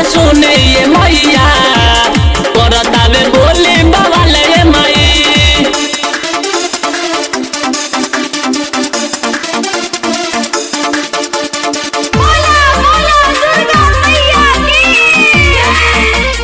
सुने ये मैया करतावे बोली बवाले ये माई बोला बोला दुर्गा मैया की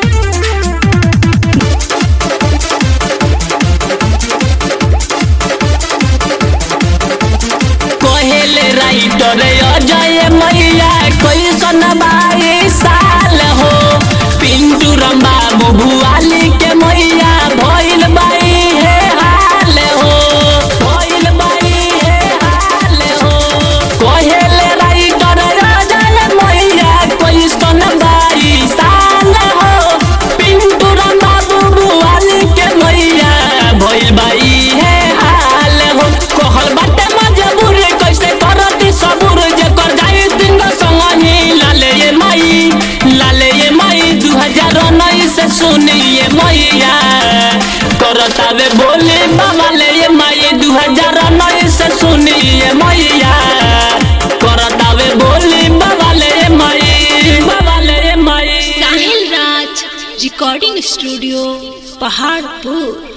कहेले राइटर अजय मैया कैसन बाई साल हो पिंटू बाबू भुआली के मैया भइल बाई हे हाल हो भइल बाई हे हाल हो कहेले राइटर अजय मैया कैसन बाई साल हो पिंटू बाबू भुआली के मैया भइल बाई हे हाल हो कहल बाटे मजबूर कैसे करती सबूर जेकर जाई दिन संग ही लाले ये माई लाले ये माई दू हजार उन्नीस से सुनी ये मैया करतावे बोले बाबा ले ये माई दू हजार उन्नीस से सुनी ये मैया करतावे बोले बाबा ले ये माई बाबा ले ये माई साहिल राज रिकॉर्डिंग स्टूडियो पहाड़पुर